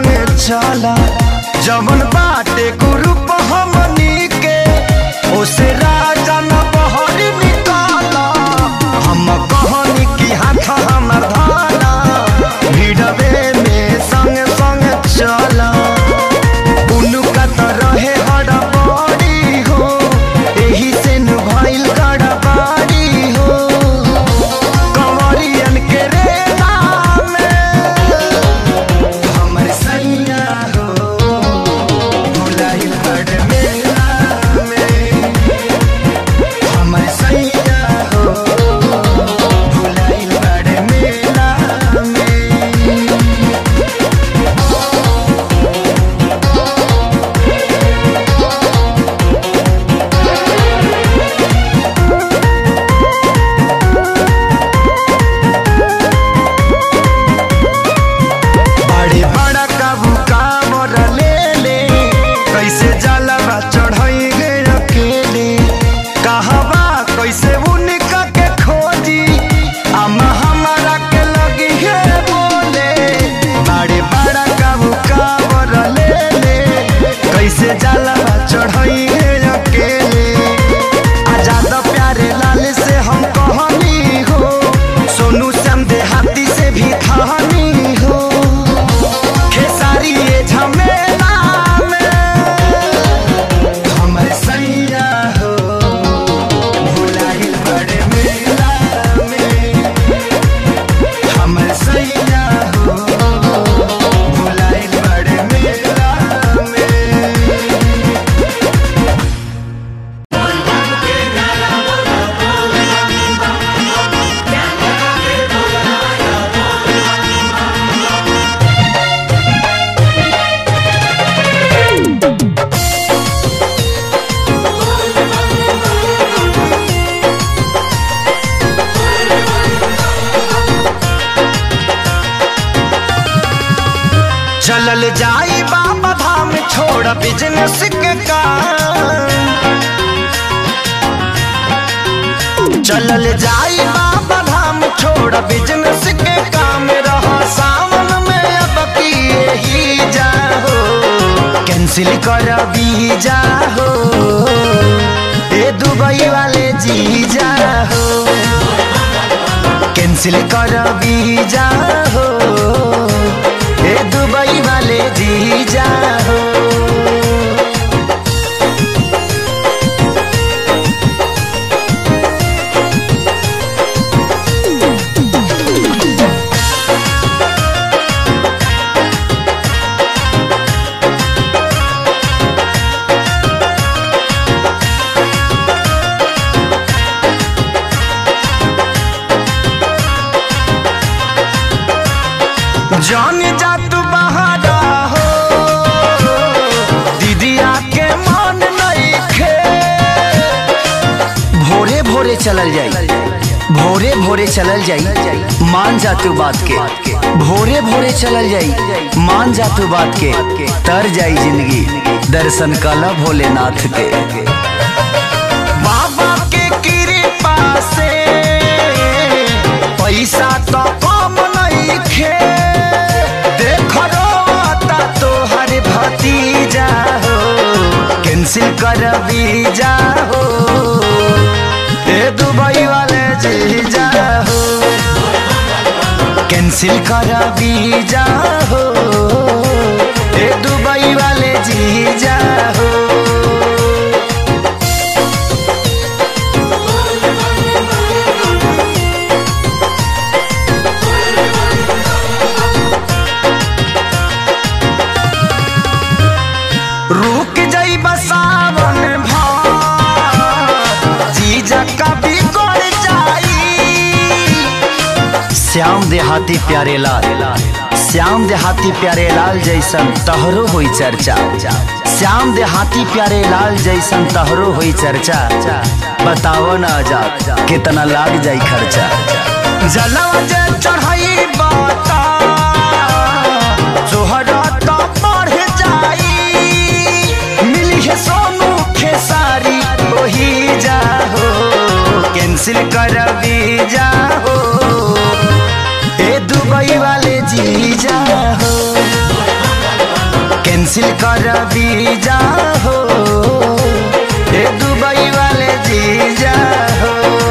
संगे चला जवन बाटे ग्रुप हमनी के ओसे राजा न बहरी निकाला हम कहनी की हाथ हमर धाना भिड़वे में संग संग चला उनका तो रहे हड़बड़ी हो एही से नु भइल गड़बड़ी हो कंवरियन के रे नाम हमर सैया हो भुलाइल बड़ मेला में हमर सैया हो भुलाइल बड़ मेला में बड़े बड़ा काबू कामर ले ले कैसे जलवा चढ़ाई गे अकेले कहवा कैसे उनका के खोजी अम्मा हमारा के लगी है बोले बड़े बड़ा काबू कामर ले ले कैसे जलवा चढ़ाई गे अकेले आजाद प्यारे लाल से हम कहनी हो सोनू श्याम देहाती से भी कहानी हो खेसारी ये झमेला में हमर सैया हो भुलाइल बड़े मेला में हमर सैया हो भुलाइल बड़े मेला में चलल जाई बाबा धाम छोड़ बिजनेस के काम चलल जाई बाबा धाम छोड़ बिजनेस के काम रहा सावन में अब किए ही जाहो कैंसिल कर भी जाहो ए दुबई वाले जी जाहो कैंसिल कर भी जाहो ए दुबई वाले जी जाहो जान जा तू बहारा हो दीदिया के मन नहीं खे भोरे भोरे चलल जाई भोरे भोरे चलल जाई मान जा तू बात के भोरे भोरे चलल जाई मान जा तू बात के तर जाई जिंदगी दर्शन कला भोलेनाथ के बाबा के कृपा से पैसा तो कम नहीं खे देख रोता तो हर भतीजा हो कैंसिल कर वीजा हो ए दुबई वाले जीजा हो कैंसिल कर वीजा हो ए दुबई वाले जीजा हो रुक जाई बसावन भार जीजा कभी कर जाई श्याम देहाती प्यारे लाल श्याम देहाती प्यारे लाल जैसन तहरो हुई चर्चा श्याम देहाती प्यारे लाल जैसन तहरो हुई चर्चा बताओ न आजाद कितना लाग जाई खर्चा जलवा जे चढ़ाई बाता जोहरा तो बढ़ जाई मिली है सोनू खेसारी वही जाहो कैंसिल कर भी जाहो ए दुबई वाले जी जाहो कैंसिल कर वीजा हो ए दुबई वाले जीजा हो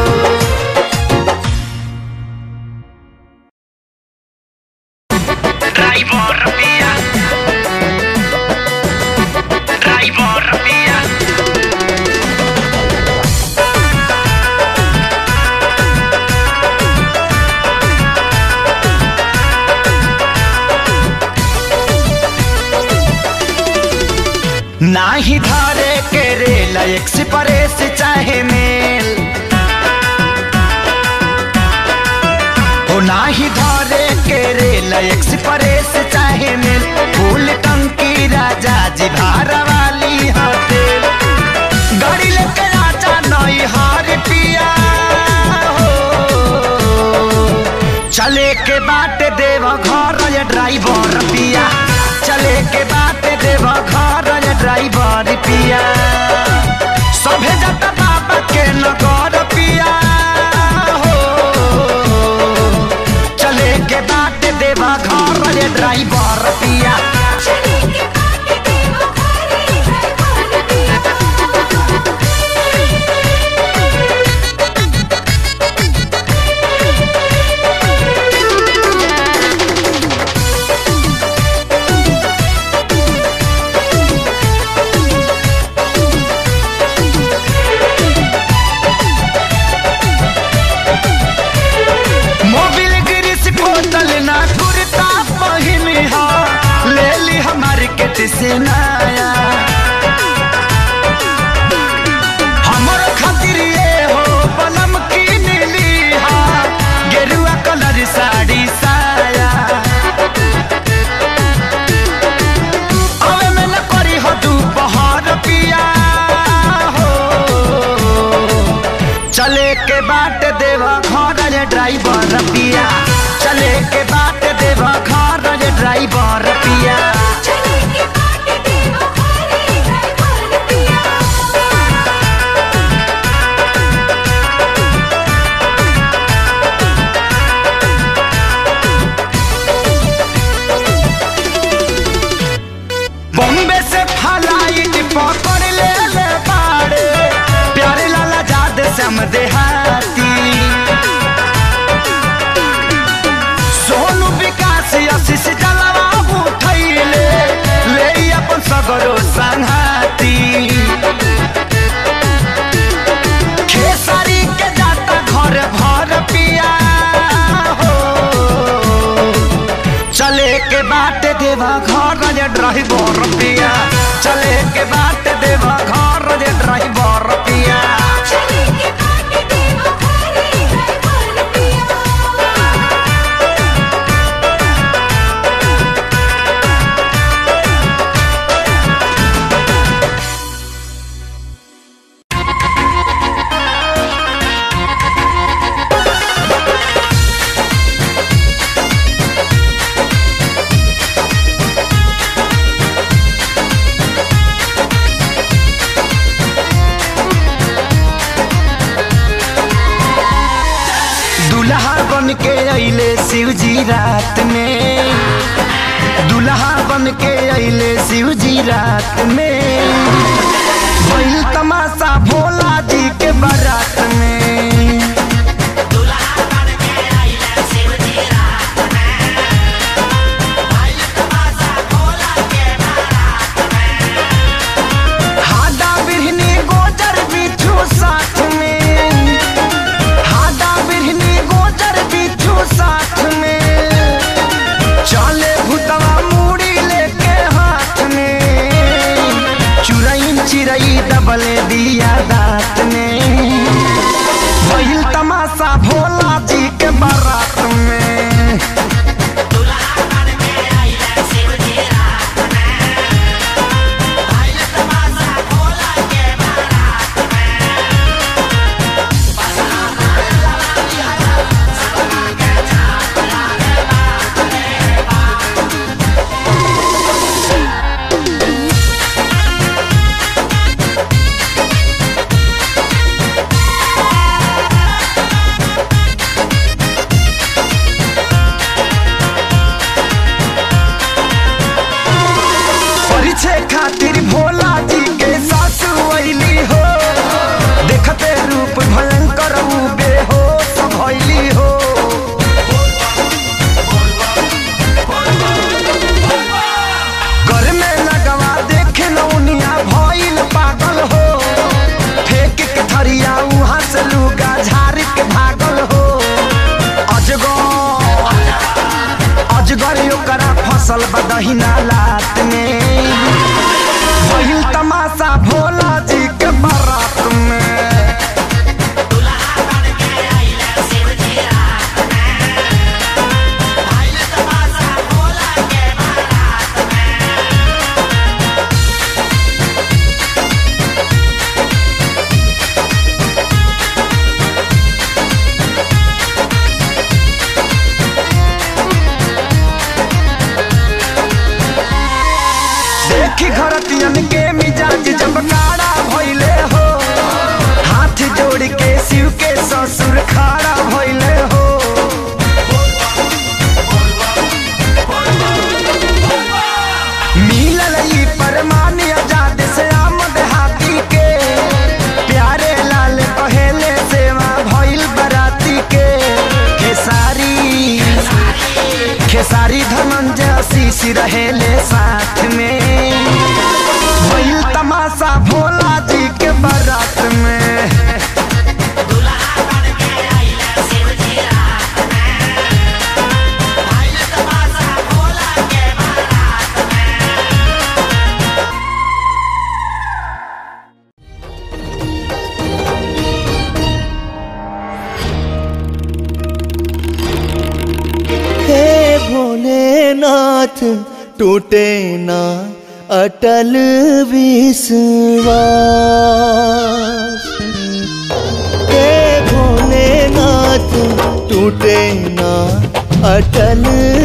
Driver mia Driver mia नाही धारे के रेल एक्सप्रेस चाहे मेल हो नाही धारे के रेल एक्सप्रेस चाहे मेल फूल टंकी राजा जी भार वाली होटेल गाड़ी लेके आजा नई हार पिया हो चले के बाट देव घर ये ड्राइवर पिया चले के बाट देव घर ये ड्राइवर पिया सभे जाता बाबा के नगर पिया हो चले के बाट देव घर ये ड्राइवर पिया मोबिल गिरिस बोतल ना कुर्ता पहिन हा ले ली हमारी केट से नया हमर खातिर ये हो पलम की नीली हा गेरुआ कलर साड़ी साया अवे में न करी हो दोपहर पिया हो चले के बाट देवा घर रे ड्राइवर पिया चले के बाट देवा घर रे ड्राइवर पिया बॉम्बे से फ्लाइट पकड़ ले ले बाड़े प्यारे लाला जाद सम देहाती सोनू विकास आशीष जलवा उठैले ले अपन सगरो संघाती खेसारी के जाता घर भर पिया हो चले के बाट देवा घर रे ड्राइवर पिया चले के बाट देवा घर रे ड्राइवर पिया दुल्हा बन के अइले शिव जी रात में दुल्हा बन के अइले शिव जी रात में भइल तमाशा भोला जी के बारात में हाडा बिरहनी गोजर बिठू साथ में हाडा बिरहनी गोजर बिठू साथ में चले भूतवा मूड़ी लेके हाथ में चुरई चिरई दबले दिया दांत में पूछे खातिर भोला जी के सासू अइली हो देखते रूप भयंकर ऊ बेहोश भइली हो घर में लगवा देखे नौनिया भइल पागल हो फेंक के थरिया उहाँ से लुगा झाड़ के भागल हो अजगर अजगर ओकरा फसल बदहिना लात में भइल तमाशा भोला जी के बारात में देखी घरतियन के मिजाज जब काड़ा भइले हो हाथ जोड़ के शिव के ससुर खाड़ा भइले हो मिलल ई परमान आजाद से आमद हाथी के प्यारे लाल पहले सेवा भइल बराती के खेसारी खेसारी धनंजय आशीष रहेले साथ में भइल तमाशा भोला जी के बारात में हे भोलेनाथ टूटे ना अटल विश्वास हे भोलेनाथ टूटे ना अटल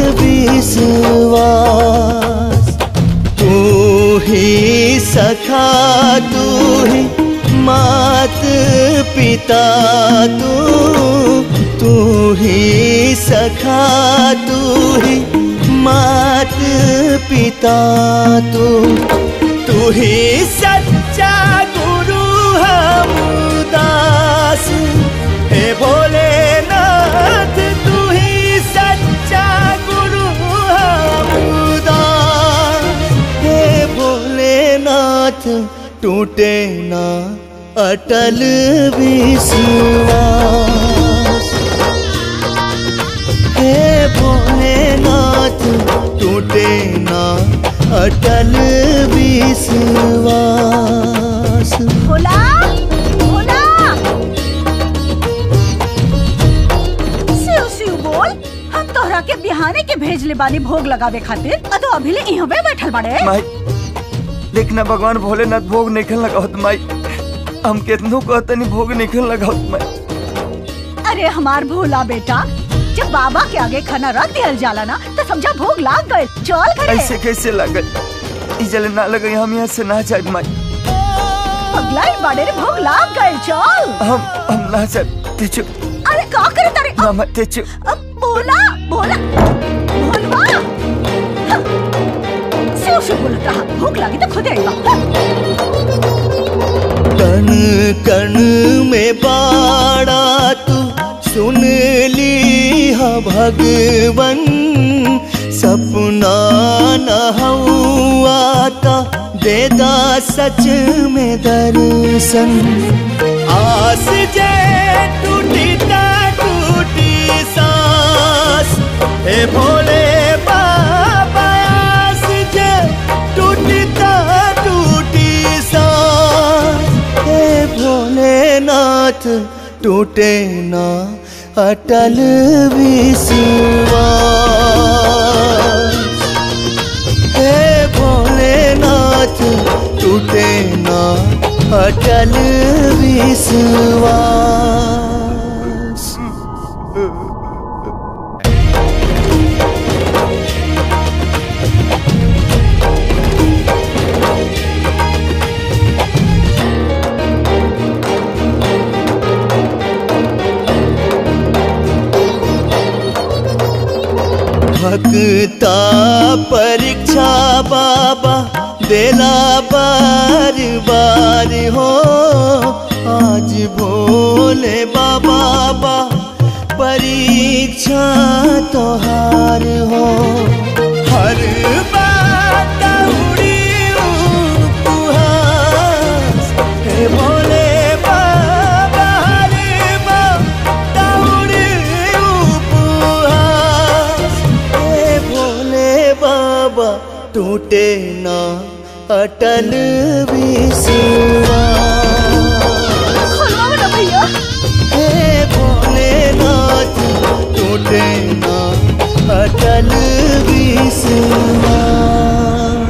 विश्वास तू ही सखा तू ही मात पिता तू तू ही सखा तू ही मात पिता तू तू ही सच्चा गुरु हम दास हे भोलेनाथ तू ही सच्चा गुरु हम दास हे भोलेनाथ टूटे ना अटल विश्वास हे भोलेनाथ टूटे ना अटल विश्वास भोला भोला शिव शिव बोल हम तोहरा के बिहाने के भेज ले बानी भोग लगावे खातिर आ तो अभी ले इहाँ पे बैठल बाड़े माई देखना भगवान भोलेनाथ भोग निकल लगावत माई हम केतनो कहतनी भोग निकल लगावत माई अरे हमार भोला बेटा जब बाबा के आगे खाना रख दिया जाला ना तो समझा भोग लाग गए चल करे ऐसे कैसे लागल ई जले ना लगे हम यहाँ से ना जाए माई पगलाई बाड़े रे भोग लाग गए चल हम हम ना जाए ते चुप अरे का करे तारे ना मत ते चुप अब भोला भोला भोलवा हाँ। शिव शिव बोलत रहा भूख लगी तो खुद आएगा हाँ। कण कण में बाड़ा तू सुन ली हा भगवन सपना न आता देदा सच में दर्शन आस जे टूटी ता टूटी सांस हे भोले बाबा आस जे टूटी ता टूटी सांस हे भोलेनाथ टूटे ना अटल विश्वास हे भोलेनाथ टूटे ना अटल विश्वास भक्ता परीक्षा बाबा देला बार बार हो आज भोले बाबा बा परीक्षा तोहार हो हर बात उड़ी उपहास हे भोले बाबा हर बात उड़ी उपहास हे भोले बाबा टूटे ना अटल विश्वास खोलवाओ ना भैया हे भोलेनाथ टूटे ना अटल विश्वास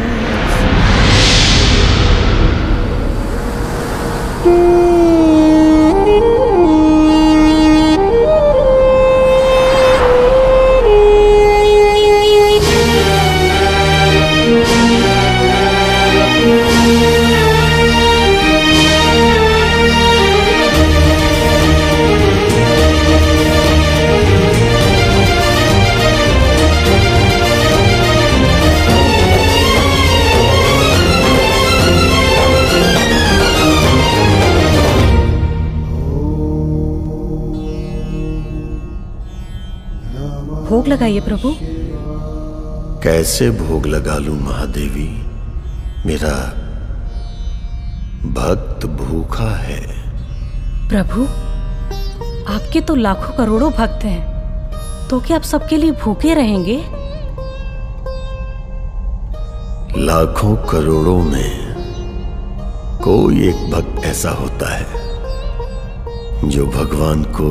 भोग लगाइए प्रभु कैसे भोग लगा लूं महादेवी मेरा भक्त भूखा है प्रभु आपके तो लाखों करोड़ों भक्त हैं तो क्या आप सबके लिए भूखे रहेंगे लाखों करोड़ों में कोई एक भक्त ऐसा होता है जो भगवान को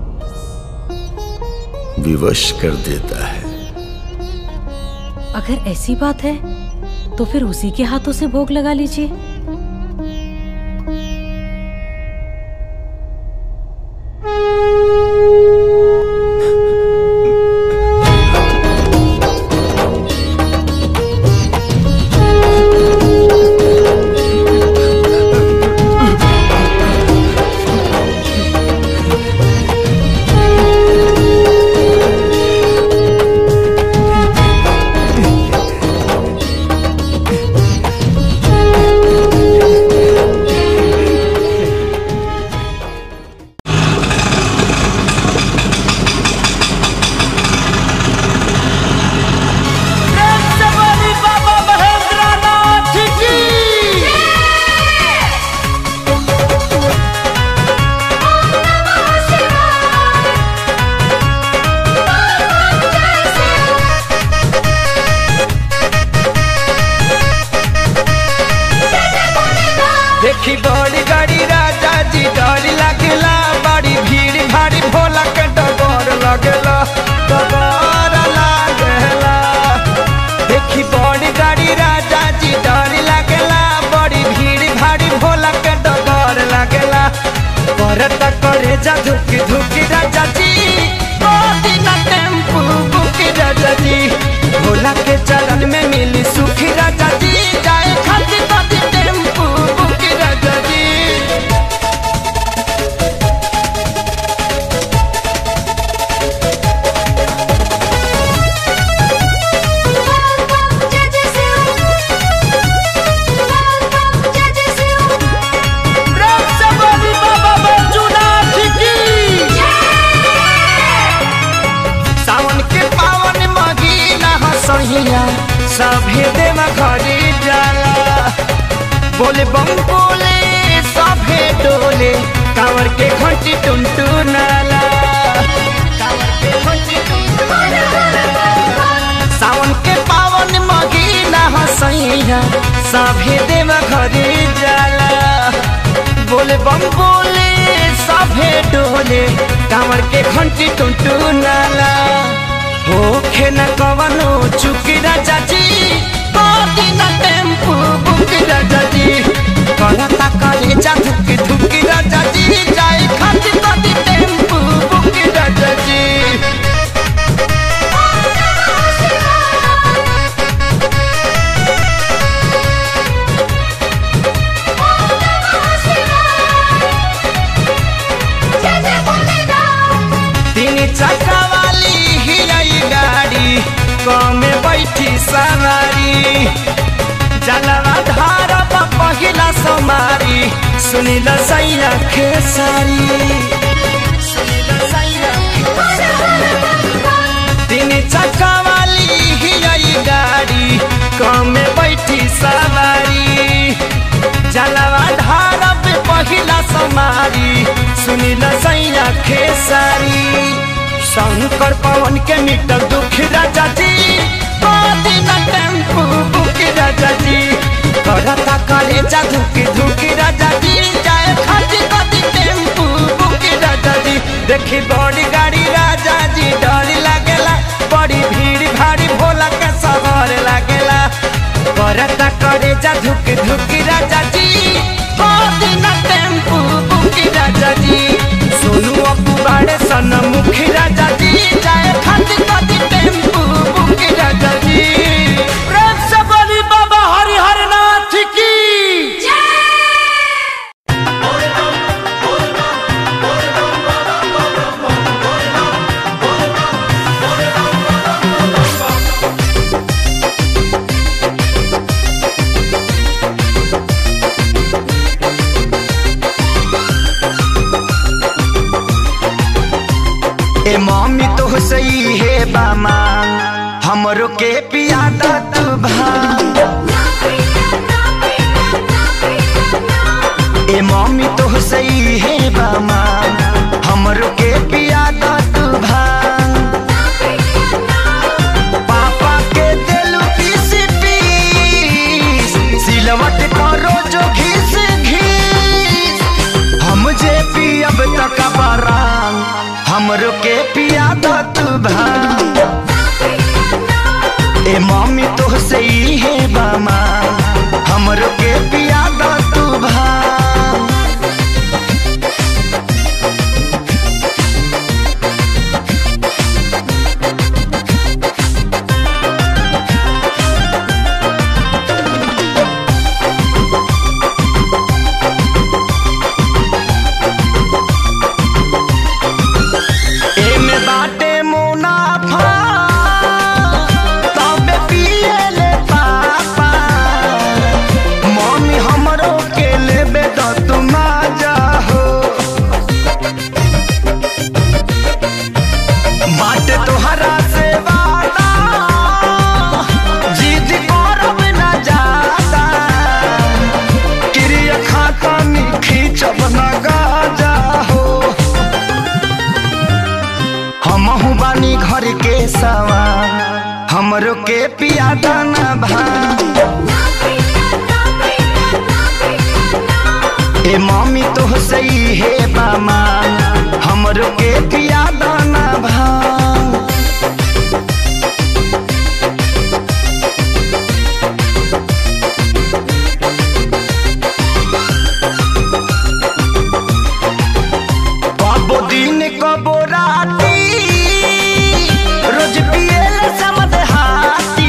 विवश कर देता है अगर ऐसी बात है तो फिर उसी के हाथों से भोग लगा लीजिए देखी बड़ी गाड़ी राजा जी डर लगेला बड़ी भीड़ भारी भोला के डगर लगेला डगर लागेला देखी बड़ी गाड़ी राजा जी डर लगेला बड़ी भीड़ भारी भोला के डगर लगेला करत करे जा धुकी धुकी राजा जी बड़ी ना टेम्पू बुकी राजा जी भोला के चरण में मिली सुखी राजा जी जाए खाती बड़ी टेम्पू बुकी राजा जी राम से बड़ी बाबा बैजूनाथ की सावन के पावन महीना हसहिया सभे देव घरी जाला बोले बम बोले सभे डोले कांवर के घंटी टुनटु नाला कांवर के घंटी सावन के पावन महीना हसैया सभे देव घरे जाला बोले बम बोले सभे डोले कांवर के घंटी टुनटु नाला होखे न कवनो चुकी राजा जी कोटी न टेम्पू बुकी राजा जी करता करे जा धुकी धुकी राजा जी जाए खाती कोटी टेम्पू बुकी राजा जी तीन चक्का वाली ही आई गाड़ी कमे बैठी सवारी सुनील सैया खेसारी तीन चक्का वाली ही आई गाड़ी कम में बैठी सवारी जलवा धारा पे पहिला समारी सुनील सैया खेसारी शंकर पवन के मीटर दुख राजा जी दिन टेम्पू बुक राजा जी करता करे जा धुकी धुकी राजा जी जाए खाती कदी टेम्पू बुक राजा जी देखी बड़ी गाड़ी राजा जी डर लागेला बड़ी भीड़ भारी भोला के सवार लागेला करता करे जा धुकी धुकी राजा जी दिन टेम्पू बुक राजा जी सोनू अपू बाड़े सन मुखी राजा जी जाए खाती कदी टेम्पू बुक राजा जी प्रेम से बोली बाबा हरिहर नाथ की ए मम्मी तो सही है बामा हमरो के पियादा तू भांग ए मम्मी तो सही है बामा हमरो के पियादा तू भांग पापा के दिल पीस पीस सिलवट करो जो घिस घिस हम जे पियब तक बरांग हमरो के पिया दो तू भांग ए मम्मी तो सही है बामा हमरो के पिया दो तू भांग एमे बाटे मुनाफा तबे पिएले पापा मम्मी हमरो के लेबे तो तुम जाहो बाटे तोहरा से वाला जिद करब न जाता क्रिया खाता में खींचब न गाजा हो हमहू बानी घर के सवा हमरो के पिया दाना भांग ए मम्मी तो सही है बामा हमरो के पिया दाना भांग कबो दिन कबो राती रोज पियल समद हाथी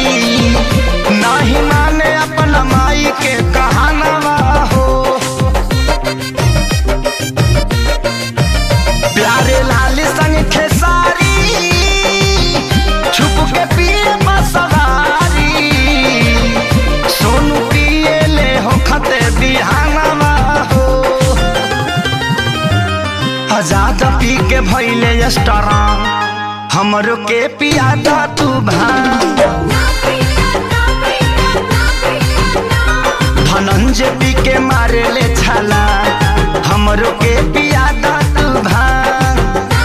नाही माने अपना माई के कहानवा हो प्यारे लाल संग खेसारी छुप के पिए बसवारी सोनू पिए ले हो खते बिहानवा हो आजाद पी के भैले स्ट्रांग हमरो के पियादा तू भांग धनंजय पी के मारे ले छाला हमरो के पियादा तू भांग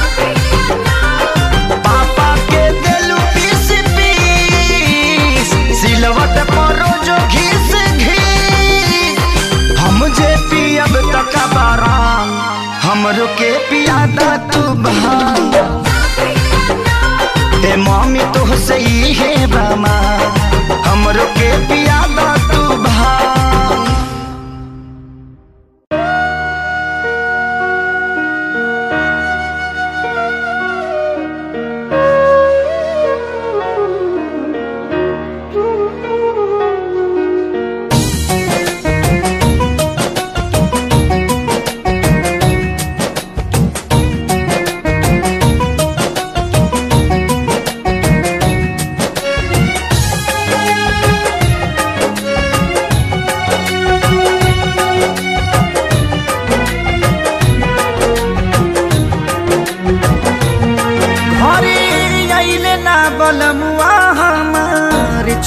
पापा के देलू पीस पीस सिलवट परो जो घिस घिस हम जे पियब तक बाराम हमरो के पियादा तू भांग ए मम्मी तो सही है बामा हमरो के पियादा तू भांग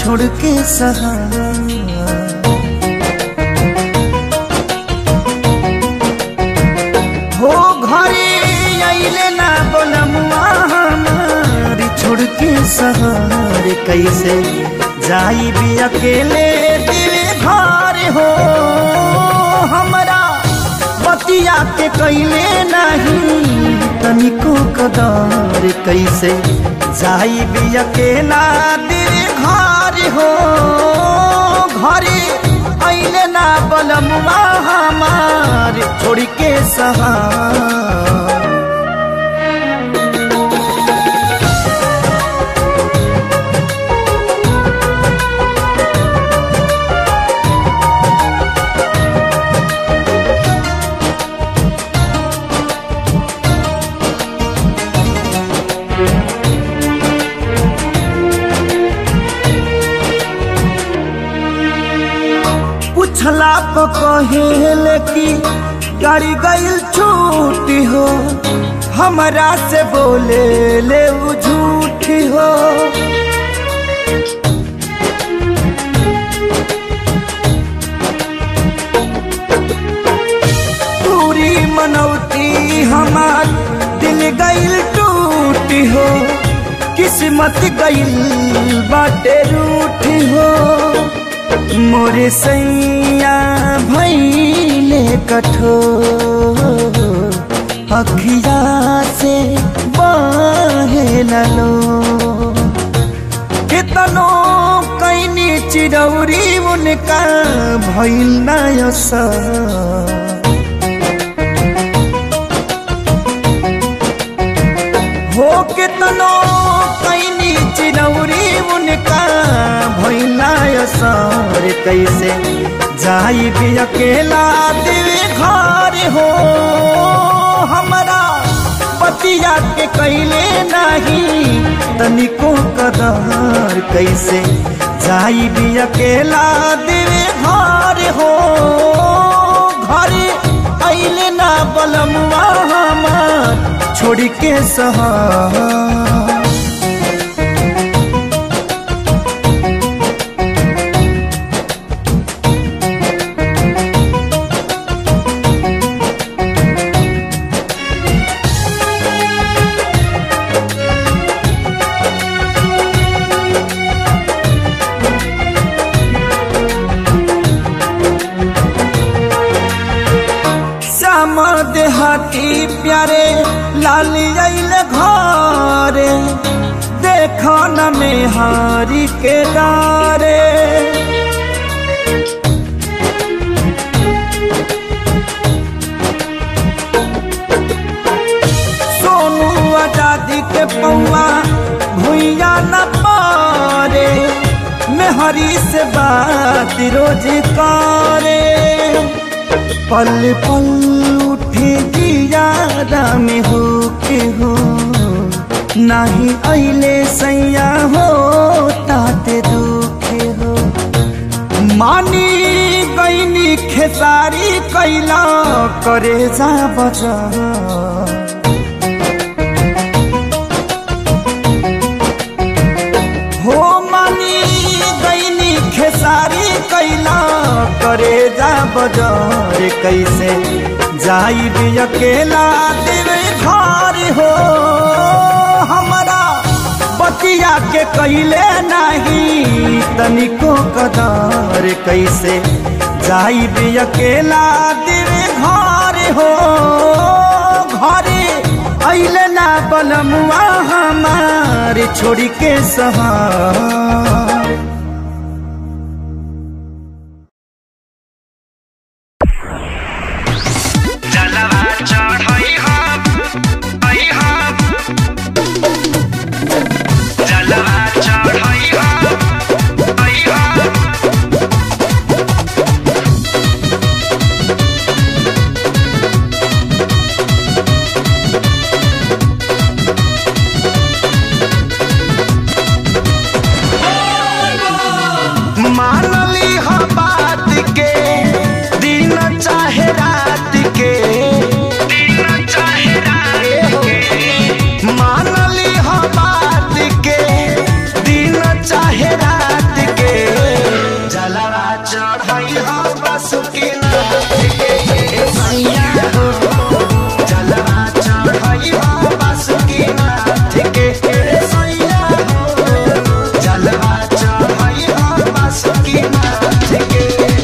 छोड़ के सहारा हो घरे अइले ना बोलमुआ हमारी छोड़ के सहारे कैसे जाई भी अकेले दिल घर हो हमरा बतिया के कैले नहीं तनिको कदर कैसे जाई भी अकेला दिल घर हो घरे अइले ना बलमुआ हमार छोड़ के सहार पूछला तो कहेले कि गाड़ी गईल छूटी हो हमरा से बोले ले उ झूठी हो पूरी मनौती हमार दिल गईल टूटी हो किस्मत गईल बाटे रूठी हो मोरे सैया भैले कठोर अखिया से बहे लो कितनो कैनी चिरौरी उनका भैल नयसा हो कितनो कैनी चिरौरी उनका भैला सर कैसे जाई भी अकेला दिल घर हो हमरा पतिया के कैले नहीं तनिको कदर कैसे जाई भी अकेला दिल घर हो घर अइले ना बलमुआ हमार छोड़ के सहार श्याम देहाती प्यारे लाली अइल घरे देखो न मेहारी के डारे सोनू आजादी के पौआ भुइया न पारे मेहरी से बात रोज करे पल पल उठे जियादा में हो के हो नाही अइले सैया हो ताते दुखे हो मानी गईनी खेसारी कैला करे जा बजा हो मानी गईनी खेसारी कैला करे जा बजार कैसे जाई भी अकेला दिल घर हो हमारा बतिया के कैले नहीं तनिको कदर कैसे जाई भी अकेला दिल घर हो घरे अइले ना बलमुआ हमार छोड़ के सहार जलवा चढ़ई हम आई हम जलवा चढ़ई हम आई हम चढ़ाई हो बासुकी नाथ के ए सैया हो जलवा चढ़ाई हो बासुकी नाथ के ए सैया हो जलवा चढ़ाई हो बासुकी नाथ के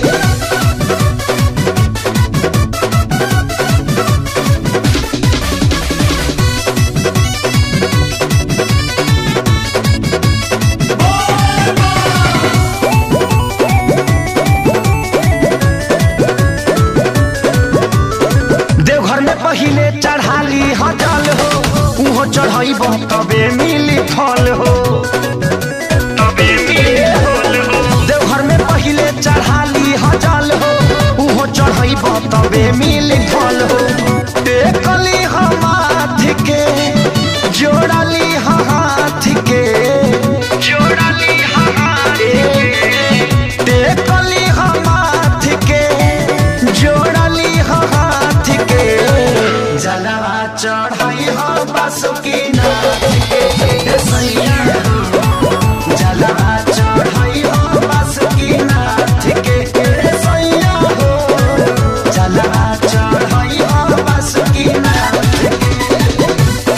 देवघर में पहिले चढ़ाली हजल हो उहो चढ़ाई तबे मिली फल हो तबे मिली फल हो देवघर में पहिले चढ़ाली हजल हो उहो चढ़ाई तबे मिली फल हो टेकली हम हाथ के जोड़ली हाथ के जोड़ली हाथ के टेकली हम हाथ के जोड़ली हाथ के जलवा चढ़ाई हो बासुकी नाथ के ए सैया हो जलवा चढ़ाई हो बासुकी नाथ के ए सैया हो जलवा चढ़ाई हो बासुकी नाथ के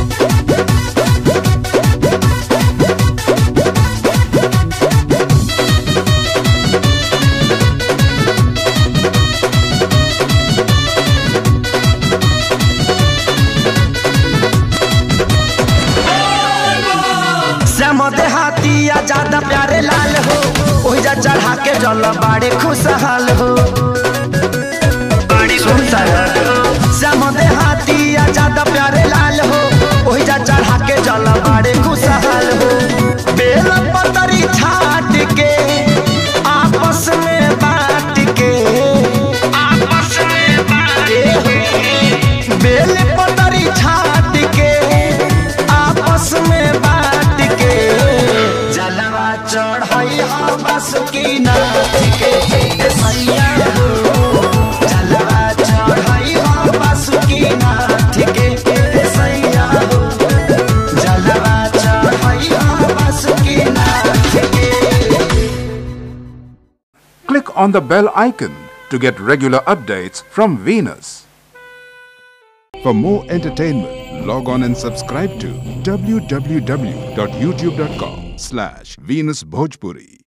श्याम देहाती या ज्यादा प्यारे लाल हो ओहिजा चढ़ा के जल बाड़े खुशहाल हो श्याम देहाती या ज्यादा प्यारे लाल हो ओहिजा चढ़ा के जल बाड़े खुशहाल हो बेल पतरी छाट के आपस में बांट के आपस में बांट के बेल पतरी छाट के आपस में बांट के जलवा चढ़ाई हो बासुकी नाथ के ए सैया हो जलवा चढ़ाई हो बासुकी नाथ के ए सैया हो जलवा चढ़ाई हो बासुकी नाथ के Click on the bell icon to get regular updates from Venus. For more entertainment, log on and subscribe to www.youtube.com slash Venus Bhojpuri.